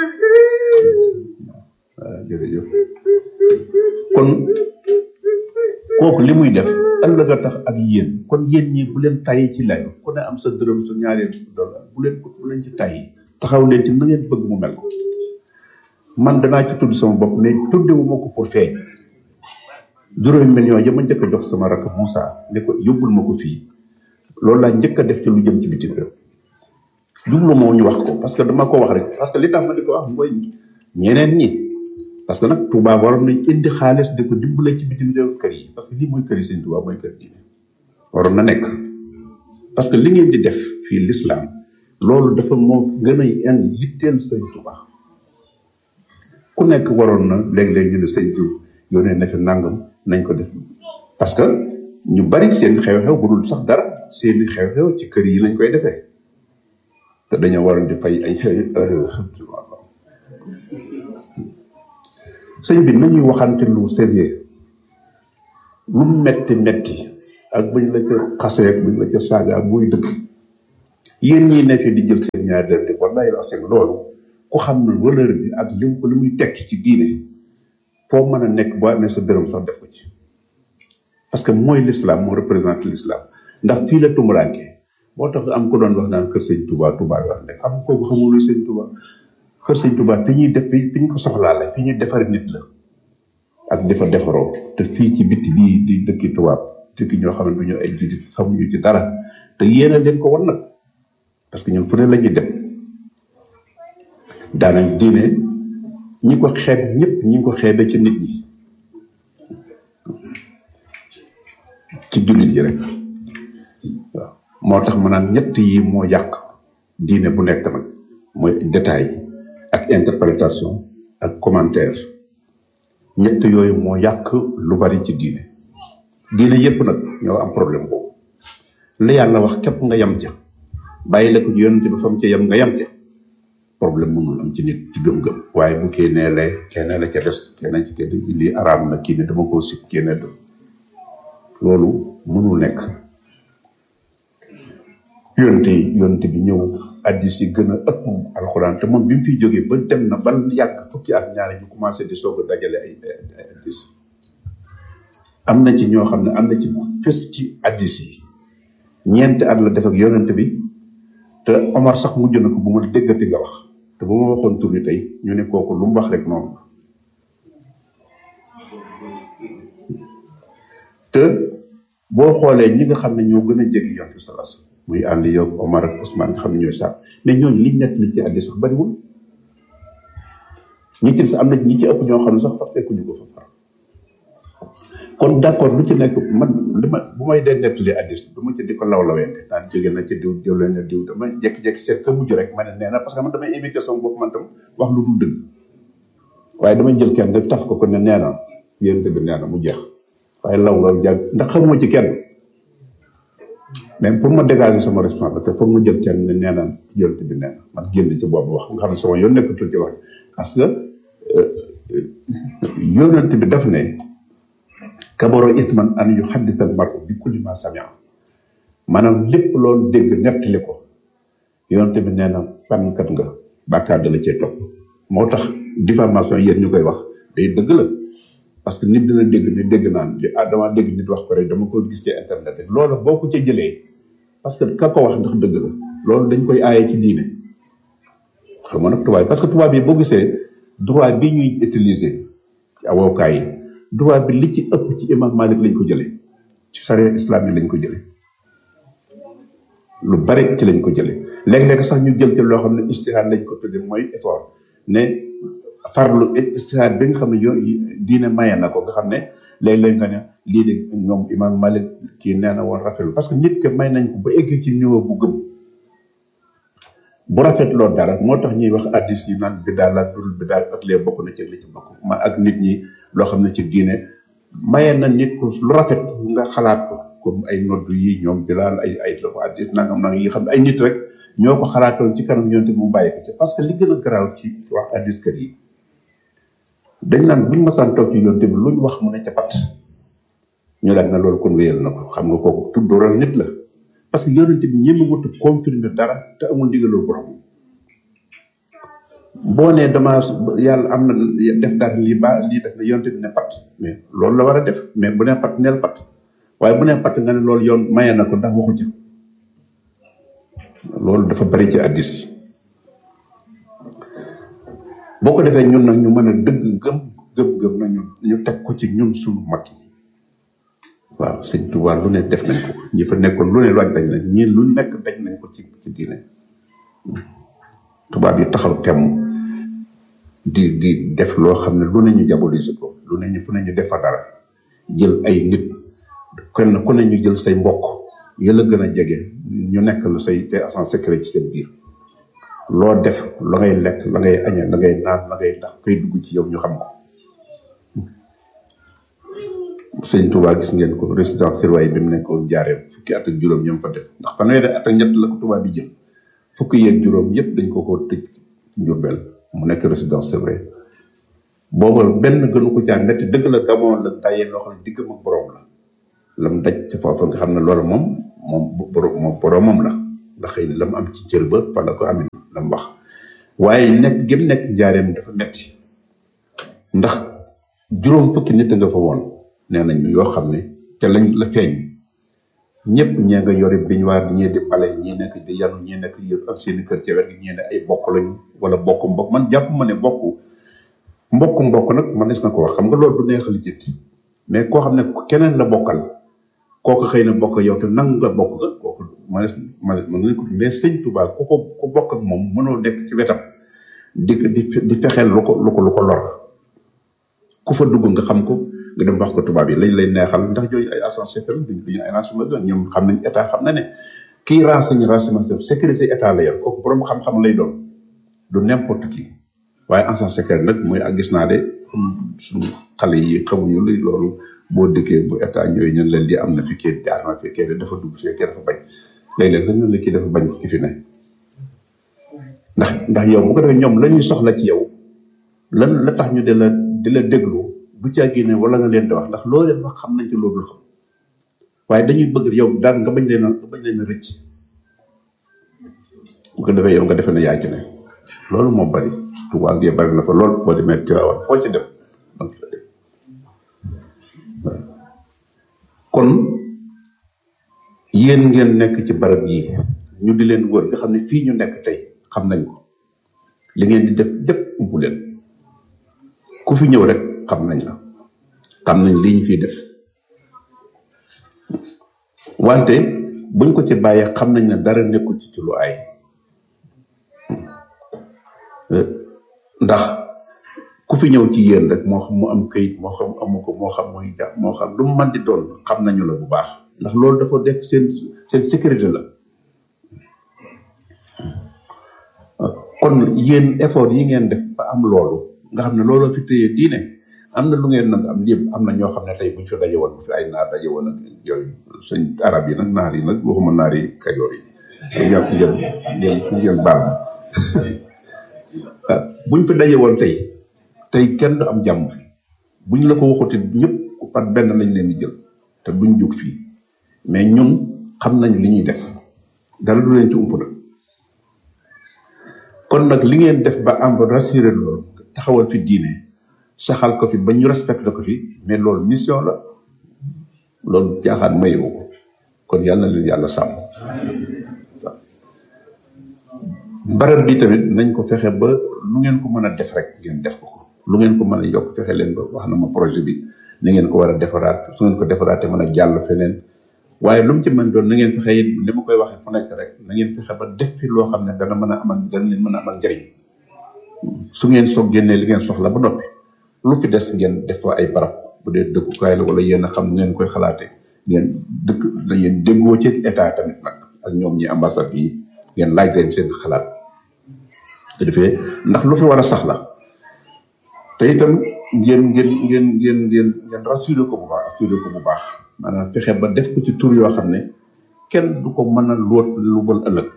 waaw jërëjëf kon kooku li muy def ëllëg a tax ak yéen kon yéen ñi bu leen tàyyi ci layo ku ne am sa dërëm sa ñaareel dollar bu leen bu leen ci tàyyi taxaw leen ci na ngeen bëgg mu mel ko man danaa ci tudd sama bopp mais tuddewu ma ko pour feeñ juróomi millions ya ma njëkk a jox sama rakk Moussa ne ko yóbbul ma ko fii loolu laa njëkk a def ci lu jëm ci bitim réew jublu moo ñu wax ko parce que dama ko wax rek parce que li tax ma di ko wax mooy ñeneen ñi parce que nag Touba waroon nañ indi xaalis di ko dimbale ci bitim réew kër yi parce que lii mooy kër yi sëñ Touba mooy kër diine waroon na nekk parce que li ngeen di def fii l'islam loolu dafa moo gën a indi yitteel sëñ Touba ku nekk waroon na léeg-léeg ñu ne sëñ diw yónnee na fi nangam nañ ko def parce que ñu bari seen xew-xew bu dul sax dara seeni xew-xew ci kër yi lañ koy defee te dañoo waroon di fay ay sëñ bi nañuy waxante lu sérieux lu metti metti ak buñ la ca xasee ak buñ la ca saaga muy dëgg yéen ñi ne fi di jël seen ñaar dër di wallahi la seen loolu ku xam ne valeur bi ak li li muy tekki ci diine foo mën a nekk boo amee sa dërëm sax def ko ci parce que mooy l'islam moo représente l'islam ndax fii la tumuraanke moo tax am ko doon wax naan kër sëñ Touba Touba wax ne xam kooku xamul luy sëñ Touba kër sëñ Touba fi ñuy def fi ñu ko soxlaa la fi ñuy defar nit la ak dafa defaroo te fii ci bitti bii di dëkki tubaab dëkki ñoo xam ne ñu ay jullit xamuñu ci dara te yéena leen ko wan nag parce que ñun fu ne la ñuy dem daanañ diine ñi ko xeeb ñëpp ñi ko xeebe ci nit ñi ci jullit yi rek waaw moo tax ma naan ñett yi moo yàq diine bu nekk nag mooy détail ak interprétation ak commentaire ñett yooyu moo yàq lu bari ci diine diine yépp nag ñoo am problème boobu la yàlla wax képp nga yam ca bàyyi la ko ci yonent bi fam ca yam nga yam ca problème mënul am ci nit ci gëm-gëm waaye bu kii nee lee kenn la ca des kenn ci kenn lii araam na kii ne dama koo sib kenn du loolu mënul nekk yonte yi yonte bi ñëw addis yi gën a ëpp alxuraan te moom bi mu fiy jógee ba dem na ban yàgg fukki at ñaari ñu commencé di soog a dajale ay ay addis am na ci ñoo xam ne am na ci fës ci addis yi ñeenti at la def ak yonent bi te Omar sax mujj na ko bu ma déggati nga wax te bu ma waxoon tur bi tey ñu ne kooku lu mu wax rek noonu la te boo xoolee ñi nga xam ne ñoo gën a jege yonent bi sallallahu alayhi wasallam muy ànd yow Omar ak Ousmane nga xam ne ñooy sax mais ñooñu liñ nekk li ci àddi sax bariwul ñi ci sax am na ñi ci ëpp ñoo xam ne sax fa fekkuñu ko fa far kon d'accord lu ci nekk man li ma bu may dee nettali addis du ma ci di ko lawlawente naan jóge na ci diw diw leen na diw dama jekki-jekki seet ka mujj rek ma ne nee na parce que man damay éviter sama bopp man tam wax lu dul dëgg waaye damay jël kenn rek taf ko ko ne nee na yéen bi nee na mu jeex waaye law law jàng ndax xamuma ci kenn mais pour ma dégager sama responsabilité pour mu jël kenn ne nee na yonent bi nee na man génn ci boobu wax nga xam ne sama yoon nekkatul ci wax parce que yonent bi daf ne kabaro isman an yu xaddisal mar'u bi kulli ma samia maanaam lépp loolu dégg nettali ko yonent bi nee na fànnkat nga bàkkaar da la cee topp moo tax diffamation yéen ñu koy wax day dëgg la parce que nit dina dégg ne dégg naan di ah dama dégg nit wax ko rek dama ko gis ci internet rek loolu boo ko ca jëlee parce que ka ko wax ndax dëgg la loolu dañ koy aaye ci diine xam nga nag tubaab parce que tubaab yi boo gisee droit bi ñuy utiliser ci avocat yi droit bi li ci ëpp ci imam Malik lañ ko jëlee ci charia islam yi lañ ko jëlee lu bari ci lañ ko jëlee léeg-léeg sax ñu jël ci loo xam ne ijtihaad lañ ko tuddee mooy effort ne farlu ijtihaad bi nga xam ne yoon diine maye na ko nga xam ne léeg-léeg nga ne lii de ñoom imam Malik kii nee na woon rafetlu parce que nit ke may nañ ko ba eggee ci niveau bu gëm bu rafetloo dara moo tax ñuy wax addis yi naan biddaa la dul biddaa ak lee bokk na ci li ci bokk ma ak nit ñi loo xam ne ci diine maye na nit ko lu rafet nga xalaat ko comme ay nodd yi ñoom bilaal ay ay la ko addis nangam nangam yi xam ne ay nit rek ñoo ko xalaatoon ci kanam yonte mu bàyyi ko ci parce que li gën a garaaw ci wax addis kër yi dañ naan buñ masaan toog ci yonte bi luñ wax mu ne ca pat ñu daal na loolu kon wéyal na ko xam nga kooku tuddural nit la parce que yonent bi ñëmi wut confirmer dara te amul ndigalul borom boo nee dama yàlla am na def dara lii ba lii def na yonent bi ne pat mais loolu la war a def mais bu nee pat neel pat waaye bu nee pat nga ne loolu yoon maye na ko ndax waxu ci loolu dafa bari ci addis yi boo ko defee ñun nag ñu mën a dëgg gëm gëm gëm na ñu ñu teg ko ci ñun suñu mag yi waaw sëñ Tuubaa lu ne def nañ ko ñi fa nekkoon lu ne laaj dañ nañ ñii lu nekk daj nañ ko ci ci diine tubaab yi taxaw temm di di def loo xam ne lu ne ñu diaboliser ko lu ne ñu fu ne ñu def fa dara jël ay nit kenn ku ne ñu jël say mbokk yëla gën a jege ñu nekk lu say te agent secret ci seen biir loo def la ngay lekk la ngay añe la ngay naan la ngay tax koy dugg ci yow ñu xam ko sëñ Touba gis ngeen ko résidence surveillée bi mu nekkoon jaaree fukki at ak juróom ñoom fa def ndax fanweeri at ak ñett la ko Touba bi jël fukki yeeg juróom yëpp dañ ko ko tëj Njurbel mu nekk résidence surveillée booba benn gënu ko caa metti dëgg la gamoon la tayee loo xam ne diggam ak borom la lam daj ci foofa nga xam ne loolu moom moom borom moom boromam la ndax xëy na la mu am ci cër ba fa la ko amee la mu wax waaye nekk gëm nekk njaareem dafa metti ndax juróom fukki nit nga fa woon nee nañu yoo xam ne te lañ la feeñ ñëpp ñee nga yore biñ waar ñii di bale ñii nekk di yanu ñii nekk yëpp ak seeni kër ci wet gi ñii ne ay bokk lañu wala bokk mbokk man jàpp ma ne bokk mbokk mbokk nag man des na ko wax xam nga loolu du neex li jëtti mais koo xam ne keneen la bokkal kooku xëy na bokk yow te nangu nga bokk nga kooku ma des ma mën nga ko mais sëñ Tuubaa ku ko ku bokk ak moom mënoo nekk ci wetam di di di fexeel lu ko lu ko lu ko lor ku fa dugg nga xam ko nga dem wax ko tubaab yi lañ lay neexal ndax jooju ay agent secret duñ duñu ay renseignement ñoom xam nañ état xam na ne kii renseigné renseignement sécurité état la yor kooku borom xam-xam lay doon du n'importe qui waaye agent secret nag mooy ak gis naa de suñu xale yi xamuñu li loolu boo dëkkee bu état ñëwee ñun leen di am na fi kii jaar na fi kii dafa dugg fi kii dafa bañ léeg-léeg sax ñun la kii dafa bañ ki fi ne ndax ndax yow bu ko defee ñoom la ñuy soxla ci yow lan la tax ñu di la di la déglu du caa génne wala nga leen di wax ndax loo leen wax xam nañ ci loolu xam waaye dañuy bëgg yow daal nga bañ leen a nga bañ leen a rëcc bu ko defee yow nga defee ne yaa ci ne loolu moo bari tubaab gi bari na fa lool boo demee Tiwaawan foo ci dem donc fa dem kon yéen ngeen nekk ci barab yi ñu di leen wër nga xam ne fii ñu nekk tey xam nañ ko li ngeen di def lépp umpu leen ku fi ñëw rek xam nañ la xam nañ li ñu fiy def wante buñ ko ci bàyyee xam nañ ne dara nekkul ci ci lu ay ndax ku fi ñëw ci yéen rek moo xam mu am këyit moo xam amu ko moo xam muy ja moo xam lu mu mën di doon xam nañu la bu baax ndax loolu dafa nekk seen seen sécurité la kon yéen effort yi ngeen def ba am loolu nga xam ne looloo fi téye diine am na lu ngeen nag am yëpp am na ñoo xam ne tey buñ fi daje woon bu fi ay naar daje woon ak yooyu sëñ arab yi nag naar yi nag waxuma naar yi kajoor yi ngeen ngeen ngeen ngeen baal ma buñ fi daje woon tey tey kenn du am jàmm fi buñ la ko waxuti ñëpp par benn lañ leen di jël te duñ jóg fii mais ñun xam nañ li ñuy def dara du leen ci ump nag kon nag li ngeen def ba am rassuré loolu taxawal fi diine saxal ko fi ba ñu respecté ko fi mais loolu mission la loolu jaaxaan mayewu ko kon yàlla na leen yàlla sàmm barab bi tamit nañ ko fexe ba lu ngeen ko mën a def rek ngeen def ko ko lu ngeen ko mën a yokk fexe leen ba wax na ma projet bi ni ngeen ko war a defaraat su ngeen ko defaraatee mën a jàll feneen waaye lu mu ci mën doon na ngeen fexe it li ma koy waxee fu nekk rek na ngeen fexe ba def fi loo xam ne dana mën a amal dana leen mën a amal njëriñ su ngeen soog génnee li ngeen soxla ba noppi lu fi des ngeen def fa ay barab bu dee dëkkukaay la wala yéen a xam ngeen koy xalaatee ngeen dëkk da ngeen déggoo ci état tamit nag ak ñoom ñi ambassade yi ngeen laaj leen seen xalaat te defee ndax lu fi war a sax la te itam ngeen ngeen ngeen ngeen ngeen ngeen rassuré ko bu baax assuré ko bu baax maanaam fexe ba def ko ci tur yoo xam ne kenn du ko mën a loot lu bal ëllëg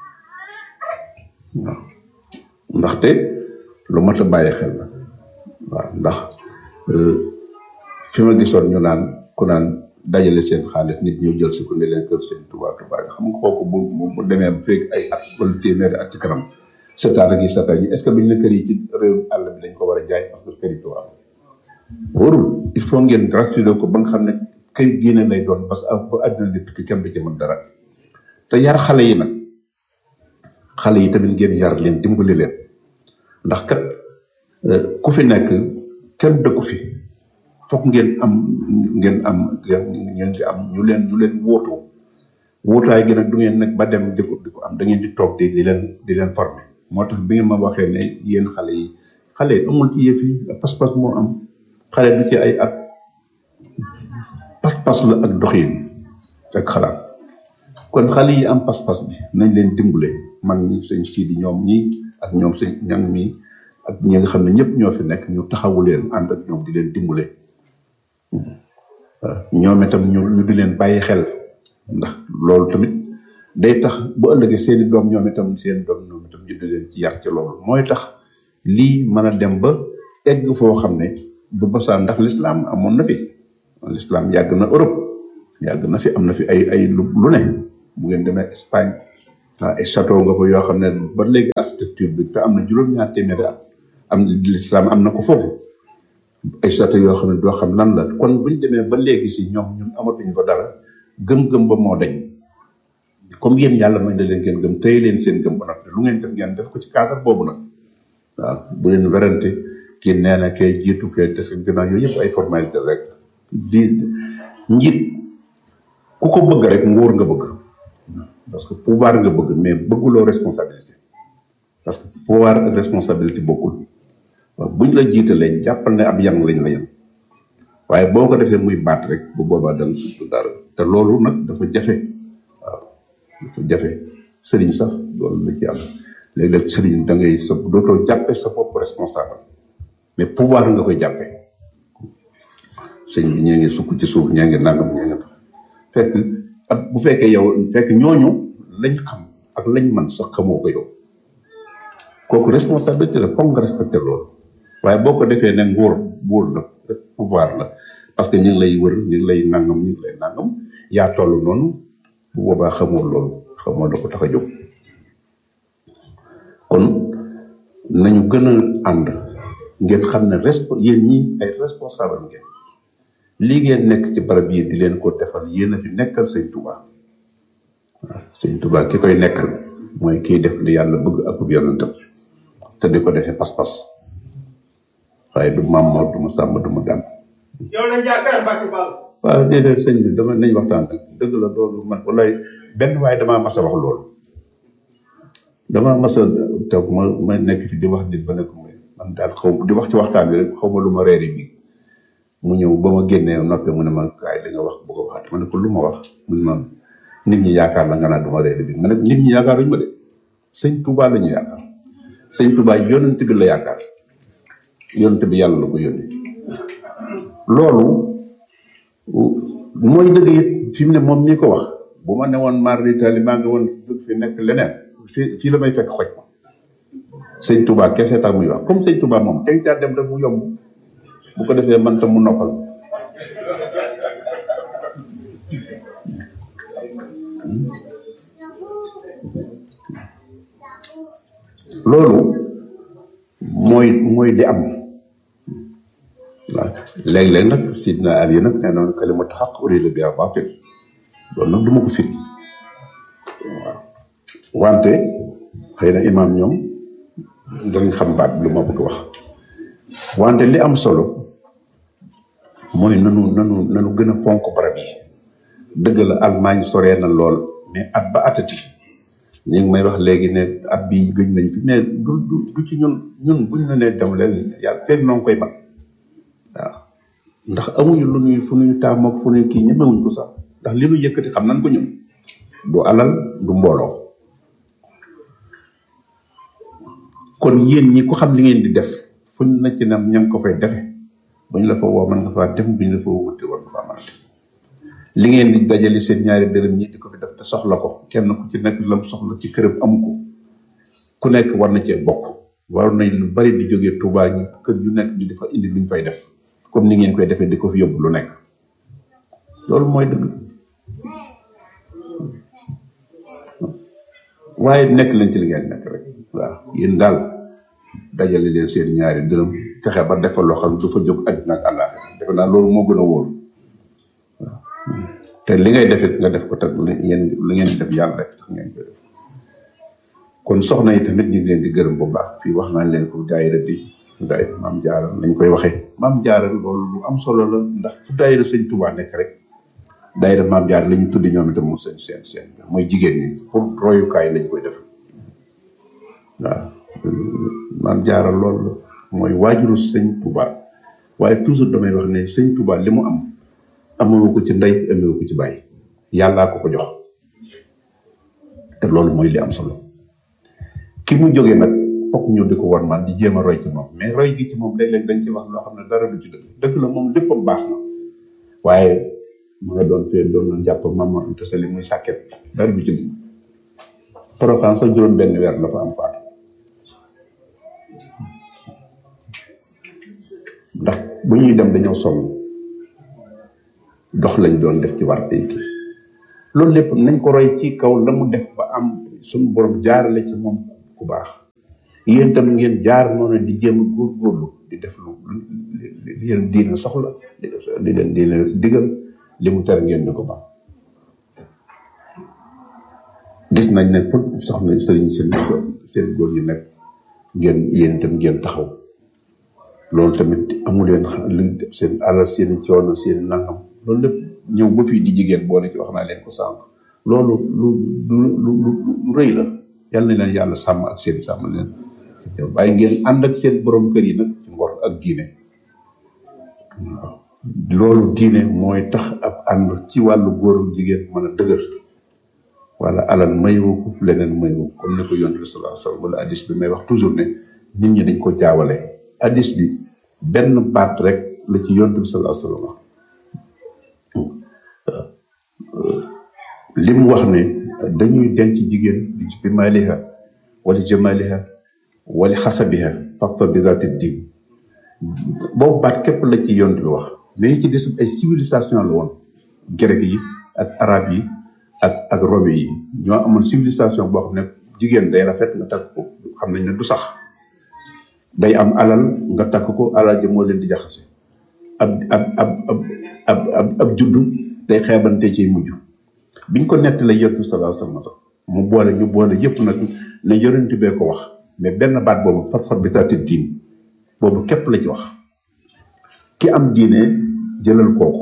waaw ndaxte lu mat a bàyyi xel la waaw ndax fi ma gisoon ñu naan ku naan dajale seen xaalis nit ñëw jël si ko ne leen kër seen tubaab tubaab xam nga kooku bu bu demee ba fekk ay at wala téeméeri at ci kanam setaat ak yi setaat yi est ce que duñ ne kër yi ci réew àll bi dañ ko war a jaay parce que kër yi tubaab wóorul il faut ngeen rassuré ko ba nga xam ne kay génne lay doon parce que ba àddina di tukki kenn du ci mën dara te yar xale yi nag xale yi tamit ngeen yar leen dimbali leen ndax kat ku fi nekk kenn dëkku fi fokk ngeen am ngeen am ngeen di am ñu leen ñu leen wóotu wóotaay gi nag du ngeen nag ba dem di ko di ko am da ngeen di toog di di leen di leen former moo tax bi ngeen ma waxee ne yéen xale yi xale yi amul ci yëf yi pas-pas moo am xale du ci ay at pas-pas la ak doxin ak xalaat kon xale yi am pas-pas bi nañ leen dimbale mag ñi sëñ Sidi ñoom ñi ak ñoom sëñ ñang mi ak ñi nga xam ne ñëpp ñoo fi nekk ñu taxawu leen ànd ak ñoom di leen dimbale ñoom itam ñu ñu di leen bàyyi xel ndax loolu tamit day tax bu ëllëgee seeni doom ñoom itam seen doom ñoom itam ñu di leen ci yar ci loolu mooy tax lii mën a dem ba egg foo xam ne du basaan ndax l'islam amoon na fi l'islam yàgg na Europe yàgg na fi am na fi ay ay lu lu ne bu ngeen demee Espagne ah ay château nga fa yoo xam ne ba léegi architecture bi te am na juróom-ñaar téeméeri at am na l'islam am na ko foofu ay château yoo xam ne doo xam lan la kon buñ demee ba léegi si ñoom ñun amatuñ ko dara gëm-gëm ba moo dañ comme yéen yàlla may na leen ngeen gëm téye leen seen gëm ba noppi lu ngeen def ngeen def ko ci cadre boobu nag waaw bu leen werante kii nee na kay jiitu kay te gannaaw yooyu yëpp ay formalité rek di njiit ku ko bëgg rek nguur nga bëgg parce que pouvoir nga bëgg mais bëgguloo responsabilité parce que pouvoir ak responsabilité bokkul waaw buñ la jiitalee jàppal ne ab yan lañ la yan waaye boo ko defee muy baat rek bu boobaa da nga du dara te loolu nag dafa jafe waaw dafa jafe sëriñ sax loolu la ci am léeg-léeg sëriñ da ngay sa dootoo jàppe sa bopp responsable mais pouvoir nga koy jàppe sëñ bi ñee ngi sukk ci suuf ñee ngi nangam ñee ngi fekk ak bu fekkee yow fekk ñooñu lañ xam ak lañ man sax xamoo ko yow kooku responsabilité la foog nga respecté loolu waaye boo ko defee ne nguur nguur la pouvoir la parce que ñu ngi lay wër ñu ngi lay nangam ñu ngi lay nangam yaa toll noonu bu boobaa xamoo loolu xamoo da ko tax a jóg kon nañu gën a ànd ngeen xam ne respo yéen ñi ay responsable ngeen lii ngeen nekk ci barab yi di leen ko defal yéen a fi nekkal sëñ Touba waaw sëñ Touba ki koy nekkal mooy kiy def li yàlla bëgg ak yonentam te di ko defee pas-pas waaye du maam Mor du ma sàmm du ma gàmm. yow lañ yaakaar Mbacke Ball. waaw déedéet sëñ bi dama nañ waxtaan rek dëgg la loolu man wallaay benn waaye damaa mas a wax loolu damaa mas a toog ma ma nekk fi di wax nit ba nekk man daal xaw di wax ci waxtaan bi rek xaw ma lu ma reeri bi mu ñëw ba ma génnee noppee mu ne ma kaay di nga wax bu ko waxaat ma ne ko lu ma wax mu ne ma nit ñi yaakaar la nga naan du ma reeri bi ma ne nit ñi yaakaaruñu ma de sëñ Touba la ñu yaakaar sëñ Touba yonent bi la yaakaar yonent bi yàlla la ko yónni loolu mooy dëgg it fi mu ne moom ñi ko wax bu ma ne woon mar d'Italie maa ngi woon bëgg fi nekk leneen fii fii la may fekk xoj ma sëñ Touba kese tax muy wax comme sëñ Touba moom teg caa dem rek mu yomb bu ko defee man tam mu noppal loolu mooy mooy li am waaw léeg-léeg nag sidna Ali nag nee noon kalimatu xaq urida biha baatil loolu nag du ma ko firi waaw wante xëy na imaam ñoom dañ xam baat lu ma bëgg wax wante li am solo mooy nanu nanu nanu gën a fonk barab yi dëgg la Allemagne soree na lool mais at ba atati ñu ngi may wax léegi ne at bi gëj nañ fi mais du du du ci ñun ñun buñ la nee dem leen yàlla feeg noo ngi koy man waaw ndax amuñu lu ñuy fu ñuy taamook fu ñuy kii ñemewuñ ko sax ndax li nu yëkkati xam nañ ko ñun du alal du mbooloo kon yéen ñi ko xam li ngeen di def fuñ na ci nam ña ngi ko fay defe buñ la fa woo mën nga faa dem buñ la fa wóote war nga faa mën a dem li ngeen di dajale seen ñaari dërëm ñi di ko fi def te soxla ko kenn ku ci nekk lam soxla ci këram amu ko ku nekk war na cee bokk war nañ lu bari di jógee Touba ñi kër yu nekk di dafa indi luñ fay def comme ni ngeen koy defee di ko fi yóbbu lu nekk loolu mooy dëgg waaye nekk leen ci li ngeen nekk rek waaw yéen daal dajale leen seen ñaari dërëm fexe ba defal loo xam du fa jóg àddina ak àllaaxira defe naa loolu moo gën a wóor waaw te li ngay defit nga def ko teg yéen li ngeen di def yàlla rek tax ngeen koy def kon soxna yi tamit ñu ngi leen di gërëm bu baax fii wax naa leen ko daayira bi daayira maam jaara lañ koy waxee maam jaara loolu lu am solo la ndax fu daayira sëñ Tuubaa nekk rek daayira maam jaara la ñu tuddi ñoom itam mu seen seen seen mooy jigéen ñi pour royukaay lañ koy def waaw maam jaara loolu mooy waajuru sëñ Tuubaa waaye toujours damay wax ne sëñ Tuubaa li mu am amewu ko ci ndey amewu ko ci bàyyi yàllaa ko ko jox te loolu mooy li am solo ki mu jógee nag fokk ñu di ko war man di jéem a roy ci moom mais roy gi ci moom léeg-léeg dañ ci wax loo xam ne dara du ci dëgg dëgg la moom léppam baax na waaye mu nga doon fee doon na jàpp mama Anta Sali muy sàkket dara du ci dëgg Porokhane sax juróom benn weer la fa am faatu ndax bu ñuy dem dañoo sonn dox lañ doon def ci war ay kii loolu lépp nañ ko roy ci kaw la mu def ba am suñu borom jaarale ci moom ku baax yéen tam ngeen jaar noonu di jéem a góorgóorlu di def lu li leen diina soxla di leen diina digal li mu tere ngeen di ko ba gis nañ ne fu soxna sëriñ seen seen góor ñi nekk ngeen yéen itam ngeen taxaw loolu tamit amu leen lu seen alal seen i coono seen nangam loolu lépp ñëw ba fii di jigéen boole ci wax naa leen ko sànq loolu lu lu lu lu rëy la yàlla na leen yàlla sàmm ak seen sàmm leen waaye ngeen ànd ak seen borom kër yi nag ci ngor ak diine waaw loolu diine mooy tax ab ànd ci wàllu góor ak jigéen mën a dëgër wala alal mayu ko leneen mayu ko comme ni ko yonent bi sallallahu alayhi wasallam wala hadis bi may wax toujours ne nit ñi dañ ko jaawale hadis bi benn baat rek la ci yonent bi sallallahu alayhi wasallam wax li mu wax ne dañuy denc jigéen bi maliha wala jamaliha wala xasabiha fafa bi zaati din boobu baat képp la ci yonent bi wax mais yi ci des ay civilisation la woon grec yi ak arab yi ak ak romain yi ñoo amoon civilisation boo xam ne jigéen day rafet nga takk ko xam nañ ne du sax day am alal nga takk ko alal ji moo leen di jaxase ab ab ab ab ab ab juddu day xeebante ci mujj biñ ko nett la yonent bi sallallahu alayhi wasallam mu boole ñu boole yëpp nag ne yonent bee ko wax mais benn baat boobu far-far bi taati diin boobu képp la ci wax ki am diine jëlal kooku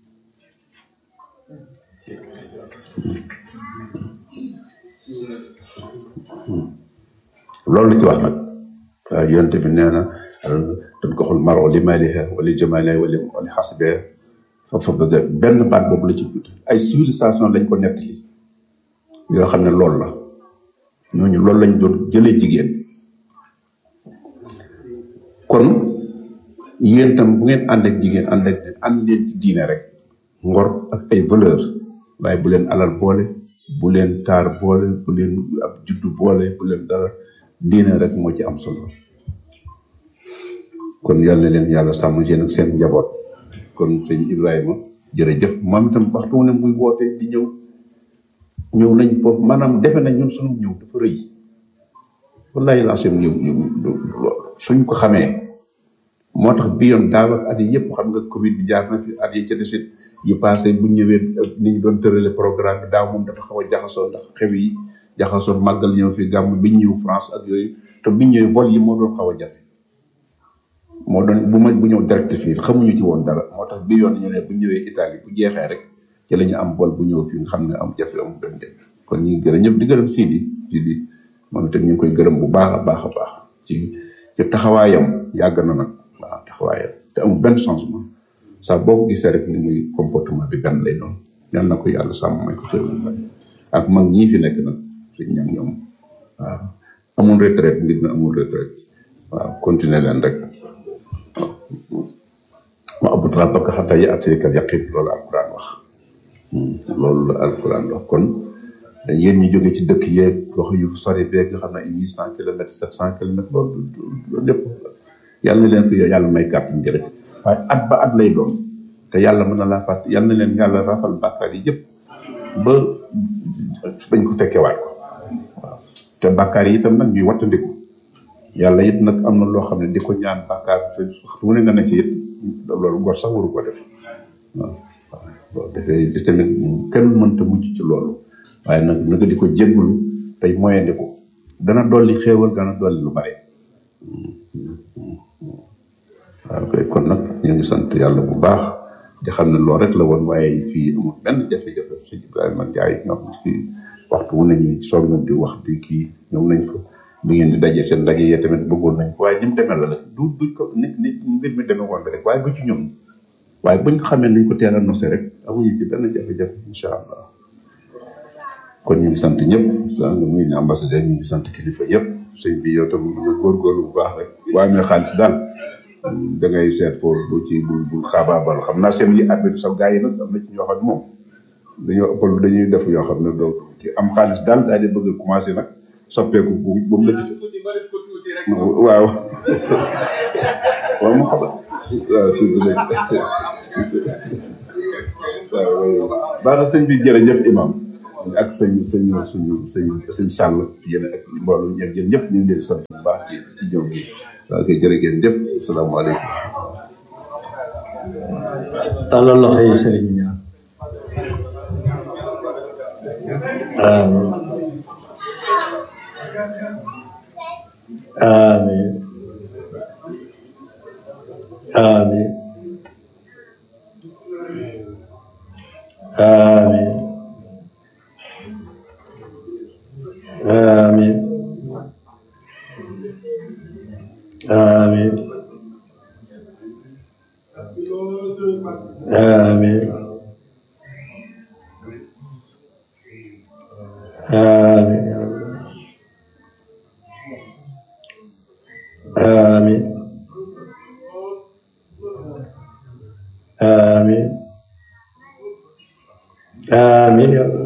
loolu la ci wax nag waaw yonent bi nee na dañ ko xool maro li maliha wala jamaliha wala wala xasbe foofu benn baat boobu la ci tudd ay civilisation lañ ko nettali yoo xam ne loolu la ñooñu loolu lañ doon jëlee jigéen kon yéen tam bu ngeen ànd ak jigéen ànd ak ànd leen ci diine rek ngor ak ay valeur waaye bu leen alal boole bu leen taar boole bu leen ab juddu boole bu leen dara diine rek moo ci am solo kon yàlla na leen yàlla sàmm seen ak seen njaboot kon sëñ Ibrahima jërëjëf moom itam waxtu wu ne muy woote di ñëw ñëw nañ foofu maanaam defe nañ ñun suñu ñëw dafa rëy wallahi laa seen ñëw ñëw suñ ko xamee moo tax bi yoon daaw ak at yi yëpp xam nga Covid bi jaar na fi at yi ca desit yi passé bu ñëwee ni ñu doon tërale programme bi daaw moom dafa xaw a jaxasoo ndax xew yi jaxasoo màggal ñëw fi gàmm bi ñëw France ak yooyu te bi ñëwee vol yi moo doon xaw a jafe moo doon bu ma bu ñëw direct fii xamuñu ci woon dara moo tax bi yoon ñu ne bu ñëwee Italie bu jeexee rek ci la ñu am vol bu ñëw fii nga xam ne am jafe am dem dem kon ñu ngi gërëm ñëpp di gërëm Sidi Sidi moom itam ñu ngi koy gërëm bu baax a baax a baax ci ci taxawaayam yàgg na nag waaw taxawaayam te amul benn changement saa boo ko gisee rek ni muy comportement bi gan lay doon yal na ko yàlla sàmm may ko xéwal ak mag ñii fi nekk nag suñ ñam ñoom waaw amul retraite nit na amul retraite waaw continuer leen rek ma abu tra parce que xataa yi atteekal yaqin loolu alquran wax loolu la alquran wax kon yéen ñi jóge ci dëkk yeeg wax yu sori beeg nga xam ne ay huit cent kilomètres sept cent kilomètres loolu loolu lépp yàlla na leen ko yàlla may kàttan gi rek waaye at ba at lay doon te yàlla mën na laa fàtt yàlla na leen yàlla rafal bàkkaar yi yëpp ba bañ ko fekkewaat ko waaw te bàkkaar yi itam nag ñuy wattandiku yàlla it nag am na loo xam ne di ko ñaan bàkkaar te waxtu mu ne nga ne ci it loolu gor sax waru ko def waaw waaw boo defee te tamit kenn mënta mucc ci loolu waaye nag naka di ko jéggalu tey moyandiku dana dolli xéewal dana dolli lu bare waaw kay kon nag ñu ngi sant yàlla bu baax di xam ne loolu rek la woon waaye fii amul benn jafe-jafe sëñ Ibrahima Ndiaye ñoom ci waxtu wu nañu soog nañ di wax di kii ñoom nañ fa bi ngeen di dajee seen ndaje yee tamit bëggoon nañ ko waaye ni mu demee la nag du duñ ko nit nit mbir mi demee woon rek waaye bu ci ñoom waaye buñ ko xamee nañ ko teel a nosé rek amuñu ci benn jafe-jafe incha allah kon ñu ngi sant ñëpp sant ñu ngi ambassadeur ñu ngi sant kilifa yëpp sëñ bi yow tam nga góorgóorlu bu baax rek waaye mais xaalis daal da ngay seet foofu bu ci bu bu xaabaabal xam naa seen yi àbbitu sa gars yi nag am na ci ñoo xam ne moom dañoo ëppal dañuy def yoo xam ne doo ci am xaalis daal daal di bëgg a commencé nag soppeeku bu ba mu la ci waaw waaw mu xam waaw tuuti rek waaw baax na sëñ bi jërëjëf imam ak sëñ sëñ suñu sëñ sëñ sàll yéen ak mbooloo ñeeg yéen ñëpp ñu ngi leen di sant bu baax ci ci jëw bi waaw kay jërë ngeen jëf asalaamaaleykum tàllal loxo yi sëriñ ñaan amiin amiin amiin amiin amiin amiin amiin amiin amiin amiin amiin